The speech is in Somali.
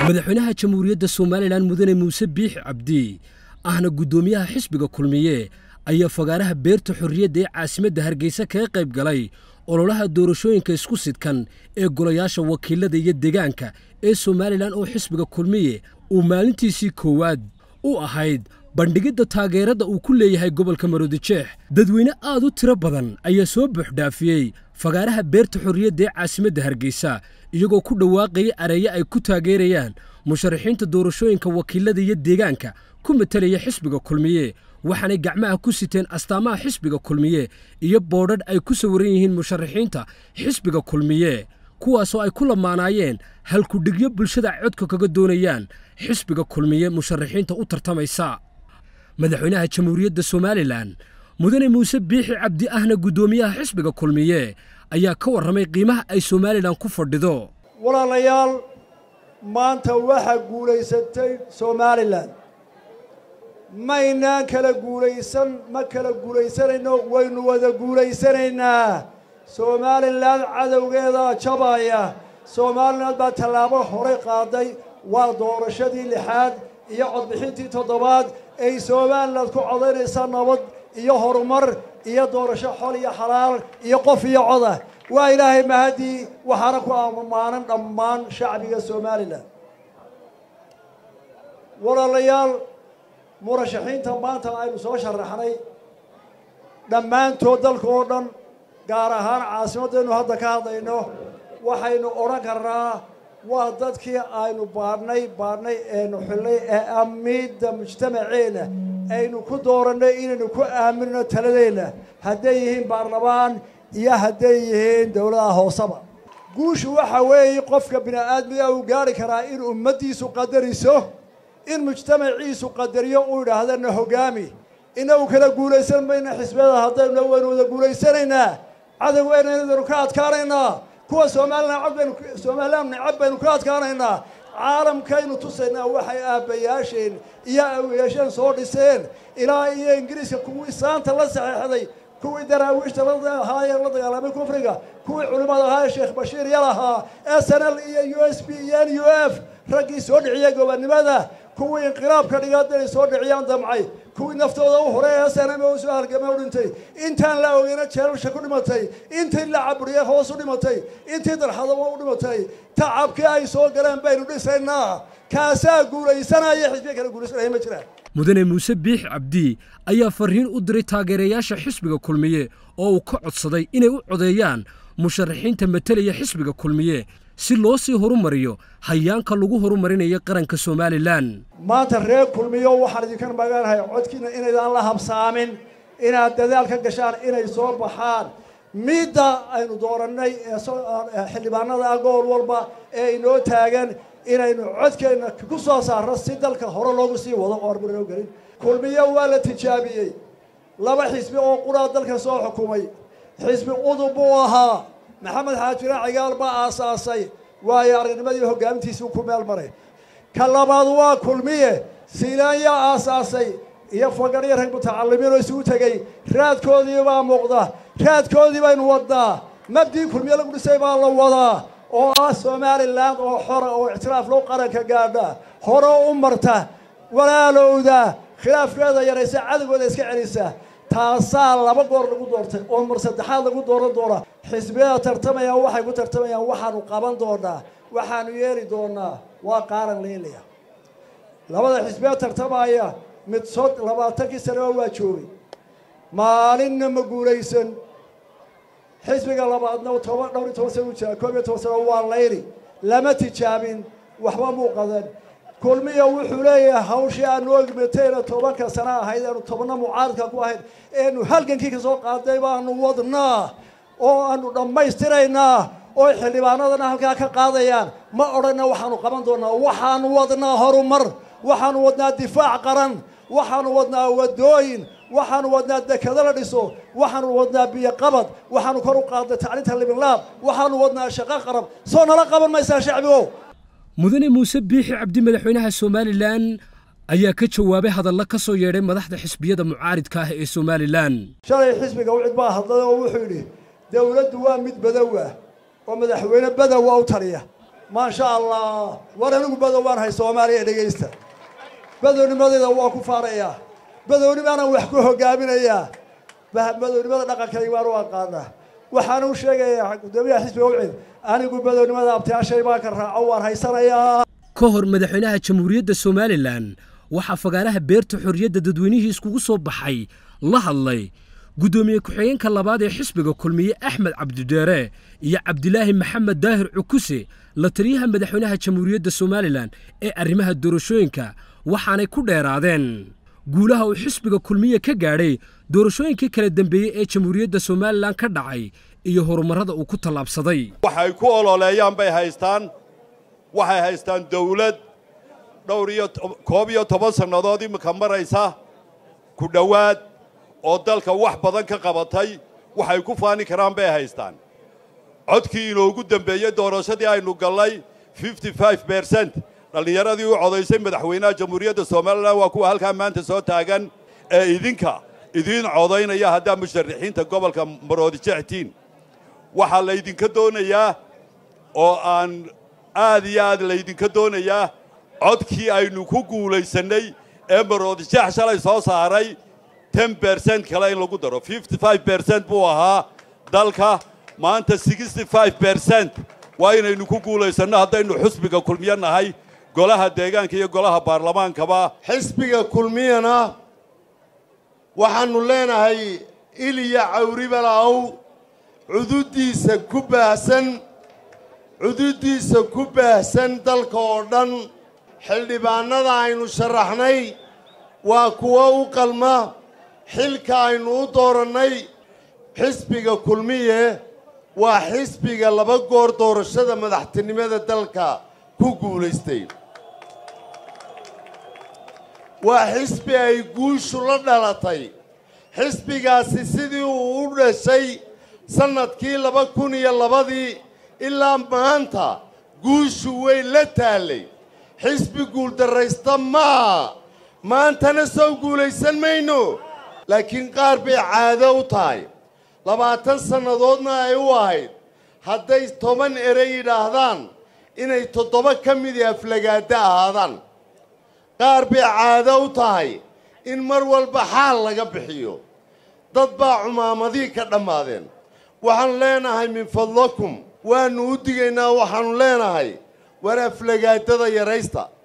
madaxweynaha jamhuuriyadda somalilan mudane muuse biixi cabdi ahna guddoomiyaha xisbiga kulmiye ayaa fagaaraha beerta xorriyadda ee caasimadda hargeysa kaga qayb galay ololaha doorashooyinka isku sidkan ee golayaasha wakiilada iyo deegaanka ee somalilan oo xisbiga kulmiye uu maalintiisii koowaad u ahayd bandhigidda taageerada uu ku leeyahay gobolka maroodijeex dadweyne aad u tiro badan ayaa soo buuxdhaafiyey fagaaraha beerta xorriyadda ee caasimadda hargeysa iyagoo ku dhawaaqaya areeye ay ku taageerayaan musharaxiinta doorashooyinka wakiilada iyo deegaanka ku matelaya xisbiga kulmiye waxaanay gacmaha ku siteen astaamaha xisbiga kulmiye iyo boodhadh ay ku sawiran yihiin musharaxiinta xisbiga kulmiye kuwaasoo ay ku lamaanaayeen halkudhigyo bulshada codka kaga doonayaan xisbiga kulmiye musharaxiinta u tartamaysa madaxweynaha jamhuuriyadda somalilan mudane muuse biixi cabdi ahna guddoomiyaha xisbiga kulmiye ayaa ka warramay qiimaha ay somalilan ku fadhido walaalayaal maanta waxaa guulaysatay somalilan maynaan kala guulaysan ma kala guulaysanayno waynu wada guulaysanaynaa somalilan cadowgeedaa jabaya somalilan baa tallaabo horay qaaday waa doorashadii lixaad iyo codbixintii toddobaad ay somalilan ku codaynaysaa nabad iyo horumar iyo doorasho xol iyo xalaal iyo qof iyo coda waa ilaahay mahadii waxaana ku ammaanan dhammaan shacbiga somalilan walaalayaal murashaxiinta maanta aynu soo sharaxnay dhammaantood dalka oo dhan gaar ahaan caasimaddaynu hadda ka hadlayno waxaynu odhan karnaa waa dadkii aynu baadhnay baadhnay eenu xillay ee amiidda mujtamaceenna aynu ku doorannay inaynu ku aaminno taladeenna hadday yihiin baarlamaan iyo hadday yihiin dowladaha hooseba guushu waxa weeye qofka bini aadmiga uu gaari karaa in ummaddiisu qadariso in mujtamaciisu qadariyo uu idhaahdana hoggaami inagu kala guulaysan mayna xisbiyada haddaynu waynu wada guulaysanaynaa cadowgeennaynu ka adkaanaynaa kuwa somalilan cod baynu somalilan necab baynu ka adkaanaynaa caalamkaynu tusaynaa waxay aabbayaasheen iyo awiyaasheen soo dhiseen ilaa iyo ingiriiska kuwii saanta la saxeexday kuwii daraawiishta lahaayeen la dagaalamay kufriga kuwii culimmada ahaa sheekh bashiir yalahaa s n l iyo u s b iyo n u f raggii soo dhiciyay gobonnimada kuwii inqilaabka dhigaada ay soo dhiciyaan damcay kuwii naftooda u horay s n m u soo halgamay u dhintay intaan la ogeyna jeelalsha ku dhimatay intii la caburiyey hoos u dhimatay intii darxadaba u dhimatay tacabkii ay soo galeen baynu dhisaynaa kaasaa guulaysanaya xisbiya kala guulaysanaya ma jiraan mudane muuse biix cabdi ayaa farriin u diray taageerayaasha xisbiga kulmiye oo uu ka codsaday inay u codeeyaan musharaxiinta matelaya xisbiga kulmiye si loo sii horumariyo hayaanka lagu horumarinayo qaranka somalilan maanta reer kulmiyo waxaan idinkan magaanahay codkiina inaydaan la habsaamin inaad dadaal ka gashaan inay soo baxaan midda aynu doorannay ee xildhibaanada ah gool walba ee inoo taagan inaynu codkeenna ku soo saarno si dalka hore loogu sii wado oo arburinoo gelin kulmiyo waa la tijaabiyey laba xisbi oo quraa dalka soo xukumay xisbi udub buu ahaa maxamed xaajire cigaal baa aasaasay waayo aragnimadii hoggaamintiisii ku meel maray ka labaad waa kulmiye siilaanyaa aasaasay iyo fagaryo rag mutacalimiin oo isugu tegey raadkoodii baa muuqda raadkoodii baynu wadnaa mabdii kulmiye lagu dhisay baa la wadaa oo ah somalilan oo xora oo ictiraaf loo qaranka gaadha hore u marta walaalowda khilaafkeeda yaraysa cadowgooda iska celisa taasaa laba goor lagu doortay oo mar saddexaad lagu dooran doonaa xisbiyada tartamayaan waxay ku tartamayaan waxaanu qaban doonaa waxaanu yeeli doonaa waa qaaran leelaya labada xisbiya tartamaya mid sod labaatankii sanaba waa joogay maalinna ma guulaysan xisbiga labaadna toban dhowr iyo toban sana u jira koob iyo toban sano waa layli lama tijaabin waxba muu qadan kulmiya wuxuu leeyahay hawshii aanu ogmatayna tobanka sana ahayd eenu tobanna mucaaradka ku ahayd eenu halgankii ka soo qaaday baanu wadnaa oo aanu dhammaystiraynaa oo xildhibaanadana halkaa ka qaadayaan ma odhanna waxaanu qaban doonaa waxaanu wadnaa horumar waxaanu wadnaa difaac qaran waxaanu wadnaa wadooyin waxaanu wadnaa dekado la dhiso waxaanu wadnaa biyo qabad waxaanu kor u qaadnay tacliinta libinlaab waxaanu wadnaa shaqo qarab soo nala qaban maysaa shacbigo mudane muuse biixi cabdi madaxweynaha somalilan ayaa ka jawaabay hadalla ka soo yeedhay madaxda xisbiyada mucaaridka ah ee somalilan shalay xisbiga wicid baa hadlay oo wuxuu yidhi dowladdu waa mid badow ah oo madaxweyne badowa u taliya maasha allah war anigu badow waan hay soomaaliya dhegaysta badownimadeeda waa ku faarayaa badownimaanaan wax ku hogaaminayaa badownimada dhaqankayga waan u aqaanaa waxaan u sheegayaa guddoomiyaha xisbiga ucid anigu badownimada abtiyaashay baan ka raaco waan haysanayaa ka hor madaxweynaha jamhuuriyadda somalilan waxaa fagaaraha beerta xorriyadda dadweynihii iskugu soo baxay la hadlay guddoomiye ku-xigeenka labaad ee xisbiga kulmiye axmed cabdideere iyo cabdilaahi maxamed daahir cukuse la taliyaha madaxweynaha jamhuuriyadda somalilan ee arrimaha doorashooyinka waxaanay ku dheeraadeen guulaha uu xisbiga kulmiye ka gaadhay doorashooyinkii kala dambeeyey ee jamhuuriyadda somalilan ka dhacay iyo horumarrada uu ku tallaabsaday waxay ku ololeeyaan bay haystaan waxay haystaan dawlad dhowr iyo koob iyo toban sannadood iminka maraysa ku dhowaad oo dalka wax badan ka qabatay waxay ku faani karaan bay haystaan codkii inoogu dembeeyey doorashadii aynu gallay fifty five bercent dhallinyaradii u codaysay madaxweynaha jamhuuriyadda somalilan waa kuwa halkaa maanta soo taagan ee idinka idiin codaynaya haddaa musharaxiinta gobolka maroodijectiin waxaa laydinka doonayaa oo aan aad iyo aad laydinka doonayaa codkii aynu ku guulaysannay ee maroodijeex shalay soo saaray ten bercent kale in lagu daro fifty five bercent buu ahaa dalka maanta sixty five bercent waa inaynu ku guulaysanno haddaynu xusbiga kulmiyo nahay golaha deegaanka iyo golaha baarlamaankaba xisbiga kulmiyana waxaannu leenahay iliya cawribalaw cududdiisa ku baahsan cududdiisa ku baahsan dalka oo dhan xildhibaannada aynu sharaxnay waa kuwo u qalma xilka aynu u doorannay xisbiga kulmiye waa xisbiga laba goor doorashada madaxtinimada dalka ku guulaystay waa xisbi ay guushu la dhalatay xisbigaasi sidii uu u dhashay sannadkii laba kun iyo labadii ilaa maanta guushu way la taallay xisbi guuldarraysta maaha maantana soo guulaysan mayno laakiin qaar bay caado u tahay labaatan sannadoodna ay u ahayd hadday toban erey yidhaahdaan inay toddoba ka midii aflagaaddo ahaadaan qaar bay caado u tahay in mar walba xaal laga bixiyo dad baa cumaamadii ka dhammaadeen waxaan leenahay min fadlakum waannu u digaynaa waxaannu leenahay war aflagaadada yaraysta